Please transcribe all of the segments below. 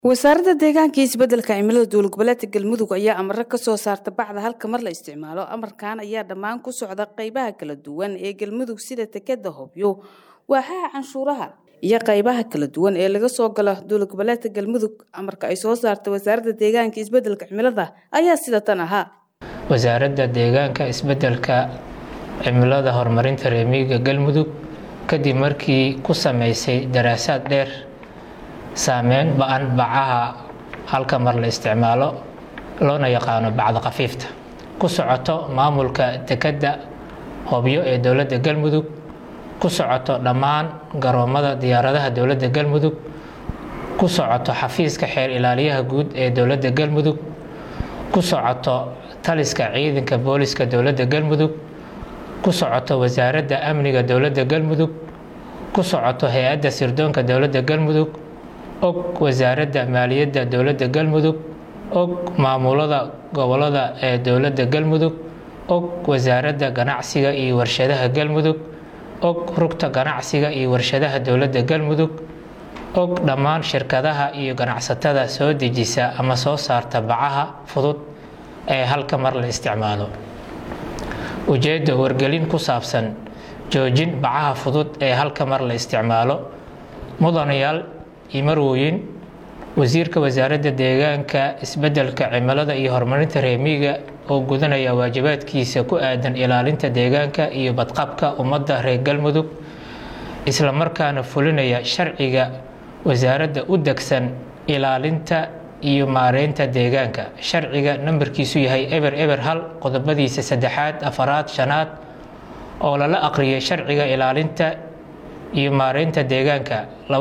wasaaradda deegaanka iyo isbeddelka cimilada dowlad goboleedka galmudug ayaa amaro ka soo saarta bacda halka mar la isticmaalo amarkan ayaa dhammaan ku socda qaybaha kala duwan ee galmudug sida tekeda hobyo waaxaha canshuuraha iyo qaybaha kala duwan ee laga soo galo dowlad goboleedka galmudug amarka ay soo saarta wasaaradda deegaanka iyo isbeddelka cimilada ayaa sida tan ahaa wasaaradda deegaanka isbeddelka cimilada horumarinta reemiyiga galmudug kadib markii ku sameysay daraasaad dheer saameyn ba-an bacaha halka mar la isticmaalo loona yaqaano bacda khafiifta ku socoto maamulka dekedda hobyo ee dowladda galmudug ku socoto dhammaan garoomada diyaaradaha dowladda galmudug ku socoto xafiiska xeer ilaaliyaha guud ee dowladda galmudug ku socoto taliska ciidanka booliska dowladda galmudug ku socoto wasaaradda amniga dowladda galmudug ku socoto hay-adda sirdoonka dowladda galmudug og wasaaradda maaliyadda dowladda galmudug og maamulada gobolada ee dowladda galmudug og wasaaradda ganacsiga iyo warshadaha galmudug og rugta ganacsiga iyo warshadaha dowladda galmudug og dhammaan shirkadaha iyo ganacsatada soo dejisa ama soo saarta bacaha fudud ee halka mar la isticmaalo ujeedda wargelin ku saabsan joojin bacaha fudud ee halka mar la isticmaalo mudanayaal iyo marwooyin wasiirka wasaaradda deegaanka isbeddelka cimilada iyo horumarinta reemiyiga oo gudanaya waajibaadkiisa ku aadan ilaalinta deegaanka iyo badqabka ummadda reer galmudug isla markaana fulinaya sharciga wasaaradda u degsan ilaalinta iyo maareynta deegaanka sharciga nambarkiisu yahay eber eber hal qodobadiisa saddexaad afaraad shanaad oo lala aqriyay sharciga ilaalinta iyo maareynta deegaanka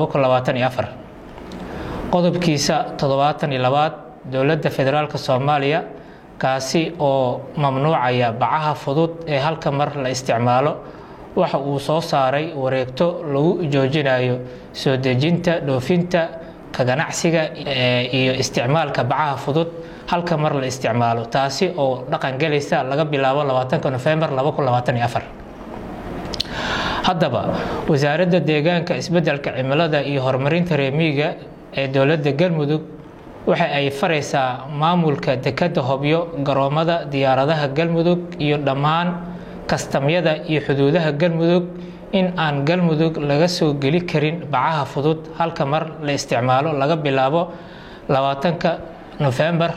qodobkiisa toddobaatan iyo labaad dowladda federaalk soomaaliya kaasi oo mamnuucaya bacaha fudud ee halka mar la isticmaalo waxa uu soo saaray wareegto lagu joojinayo soo dejinta dhoofinta ka ganacsiga iyo isticmaalka bacaha fudud halka mar la isticmaalo taasi oo dhaqangelaysa laga bilaabo labaatanka nofembar haddaba wasaaradda deegaanka isbeddelka cimilada iyo horumarinta reemiyiga ee dowladda galmudug waxa ay faraysaa maamulka dekedda hobyo garoomada diyaaradaha galmudug iyo dhammaan kastamyada iyo xuduudaha galmudug in aan galmudug laga soo geli karin bacaha fudud halka mar la isticmaalo laga bilaabo labaatanka nofembar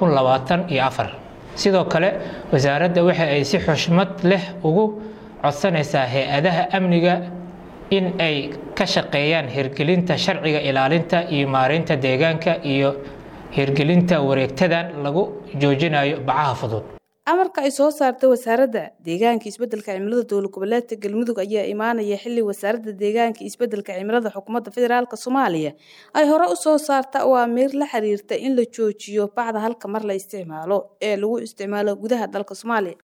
sidoo kale wasaaradda waxa ay si xushmad leh ugu codsanaysaa hay-adaha amniga in ay ka shaqeeyaan hirgelinta sharciga ilaalinta iyo maareynta deegaanka iyo hirgelinta wareegtadan lagu joojinayo bacaha fudud amarka ay soo saarta wasaaradda deegaanka isbeddelka cimilada dowlad goboleedka galmudug ayaa imaanaya xilli wasaaradda deegaanka isbeddelka cimilada xukuumadda federaalk soomaaliya ay hore u soo saarta awaamiir la xiriirta in la joojiyo bacda halka mar la isticmaalo ee lagu isticmaalo gudaha dalka soomaaliya